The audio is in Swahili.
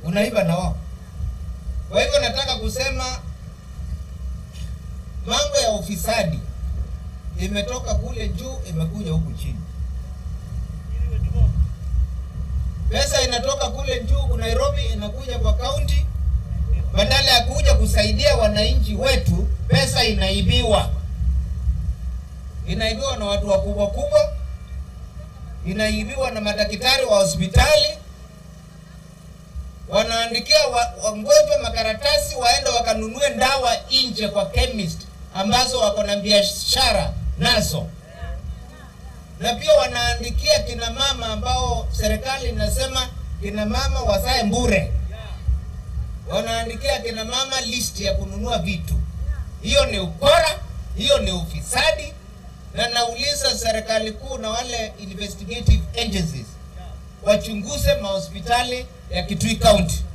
unaiba na wao. Kwa hivyo nataka kusema mambo ya ufisadi imetoka kule juu imekuja huku chini. Pesa inatoka kule juu Nairobi inakuja kwa kaunti, badala ya kuja kusaidia wananchi wetu, pesa inaibiwa. Inaibiwa na watu wakubwa kubwa, inaibiwa na madaktari wa hospitali, wanaandikia wa- wagonjwa makaratasi waende wakanunue dawa nje kwa chemist ambazo wako na biashara nazo na pia wanaandikia kina mama ambao serikali inasema kina mama wazae mbure, wanaandikia kina mama list ya kununua vitu. Hiyo ni ukora, hiyo ni ufisadi, na nauliza serikali kuu na wale investigative agencies wachunguze mahospitali ya Kitui County